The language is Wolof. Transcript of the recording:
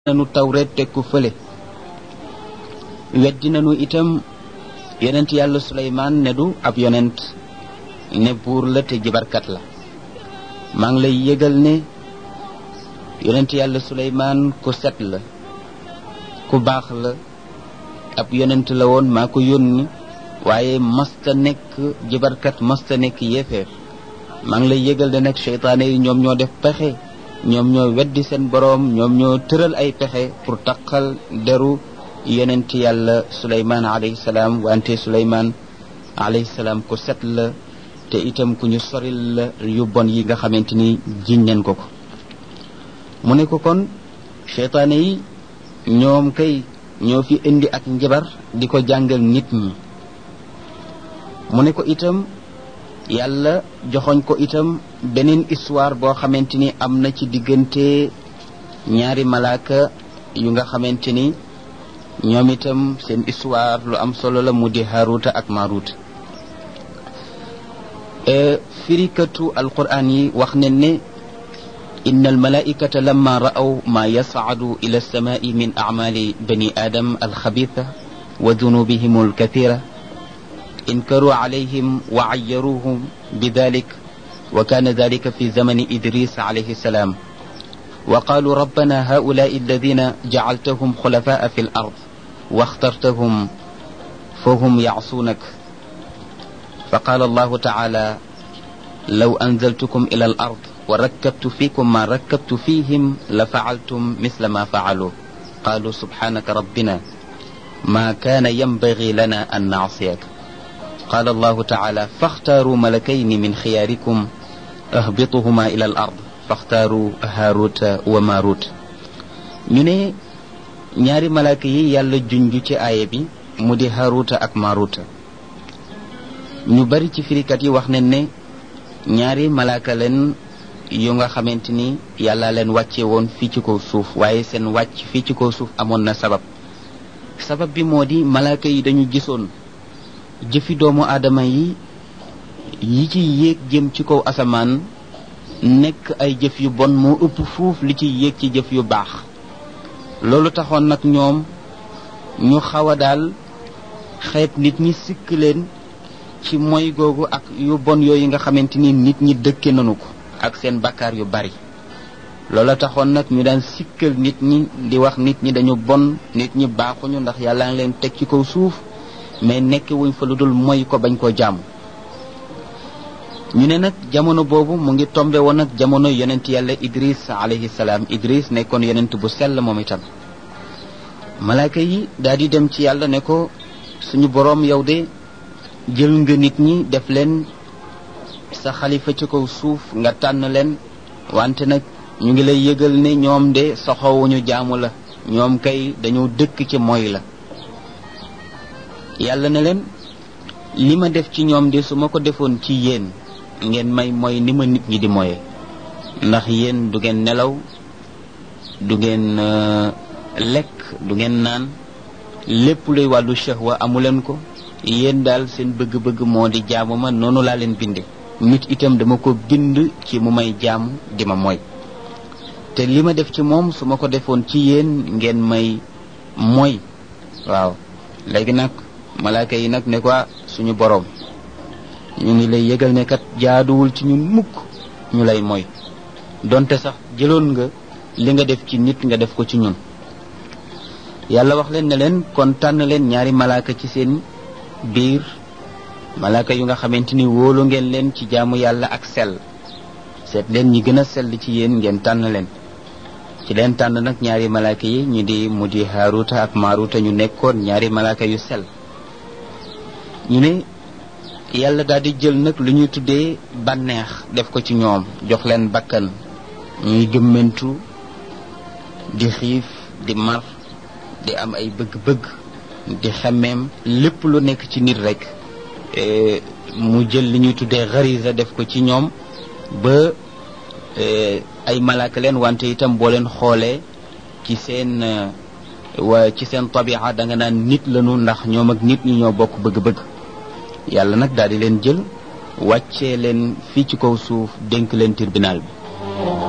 nanu tawreet teg ko fële weddi nanu itam yonent yàlla suleymaan ne du ab yonent ne buur la te jibarkat la maa ngi lay yëgal ne yonent yàlla suleymaan ku set la ku baax la ab yonent la woon maa ko yónni waaye masta nekk jibarkat masta nekk yéefeer maa ngi lay yëgal ne nag seytaane yi ñoom ñoo def pexe ñoom ñoo weddi seen boroom ñoom ñoo tëral ay pexe pour taqal deru yonent yàlla suleymaan alayhi salaam wante suleymaan alayhi salaam ku set la te itam ku ñu soril la yu bon yi nga xamante ni jiñ nañ ko ko mu ne ko kon seytaane yi ñoom kay ñoo fi indi ak njabar di ko jàngal nit ñi mu ne ko itam yàlla joxoñ ko itam beneen histoire boo xamante ni am na ci diggante ñaari malaaka yu nga xamante ni ñoom itam seen histoire lu am solo la mu di Haruta ak Maruta firikatu alquran yi wax ne ne inna almalaikata lamma ra'aw ma yas'adu ila alsamai min a'mali bani adam alxabitha wa dunubihim alkathira انكروا عليهم وعيروهم بذلك وكان ذلك في زمن ادريس عليه السلام وقالوا ربنا هؤلاء الذين جعلتهم خلفاء في الارض واخترتهم فهم يعصونك فقال الله تعالى لو انزلتكم الى الارض وركبت فيكم ما ركبت فيهم لفعلتم مثل ما فعلوا قالوا سبحانك ربنا ما كان ينبغي لنا ان نعصيك قال الله تعالى فاختاروا ملكين من خياركم اهبطهما الى الارض faxtaaru haaruta wa maarut ñu ne ñaari malaaka yi yàlla junj ci aaya bi mu di haaruta ak maaruta ñu bari ci firikat yi wax nañ ne ñaari malaaka leen yu nga xamante ni yàlla leen wàcce woon fii ci kaw suuf waaye seen wàcc fii ci kaw suuf amoon na sabab sabab bi moo di malaaka yi dañu gisoon jëfi doomu aadama yi yi ci yéeg jëm ci kaw asamaan nekk ay jëf yu bon moo ëpp fuuf li ci yéeg ci jëf yu baax loolu taxoon nag ñoom ñu xaw a daal xeet nit ñi sikk leen ci moy googu ak yu bon yooyu nga xamante ni nit ñi dëkke nanu ko ak seen bakkaar yu bari loolu taxoon nag ñu daan sikkal nit ñi di wax nit ñi dañu bon nit ñi baaxuñu ndax yàlla ngi leen teg ci kaw suuf mais nekk wuñ fa lu dul moy ko bañ koo jàmm ñu ne nag jamono boobu mu ngi tombe woon nag jamono yonent yàlla idris alayhi salaam idris nekkoon yonent bu sell moom itam malaaka yi daal di dem ci yàlla ne ko suñu boroom yow de jël nga nit ñi def leen sa xalifa ci kaw suuf nga tànn leen wante nag ñu ngi lay yëgal ne ñoom de soxowuñu jaamu la ñoom kay dañoo dëkk ci moy la yàlla ne leen li ma def ci ñoom de su ma ko defoon ci yéen ngeen may mooy ni ma nit ñi di moye ndax yéen du ngeen nelaw du ngeen lekk du ngeen naan lépp luy wàllu shahwa amuleen ko yéen daal seen bëgg-bëgg moo di jaamu ma noonu laa leen binde nit itam dama ko bind ci mu may jaamu di ma mooy te li ma def ci moom su ma ko defoon ci yéen ngeen may mooy waaw léegi nag malaaka yi nag ne ko suñu boroom ñu ngi lay yëgal ne kat jaaduwul ci ñun mukk ñu lay mooy donte sax jëloon nga li nga def ci nit nga def ko ci ñun yàlla wax leen ne leen kon tànn leen ñaari malaaka ci seen biir malaaka yu nga xamante ni wóolu ngeen leen ci jaamu yàlla ak sell seet leen ñi gën a sell ci yéen ngeen tànn leen ci leen tànn nag ñaari malaaka yi ñu di mu di Haaruta ak Maaruta ñu nekkoon ñaari malaaka yu sell ñu ne yàlla daal di jël nag lu ñuy tuddee bànneex def ko ci ñoom jox leen bakkan ñuy gëmmentu di xiif di mar di am ay bëgg-bëgg di xemmeem lépp lu nekk ci nit rek mu jël li ñuy tuddee xarisa def ko ci ñoom ba ay malaaka leen wante itam boo leen xoolee ci seen wa ci seen tabia da nga naan nit lañu ndax ñoom ak nit ñi ñoo bokk bëgg-bëgg yàlla nag daal di leen jël wàccee leen fii ci kaw suuf dénk leen tribunal bi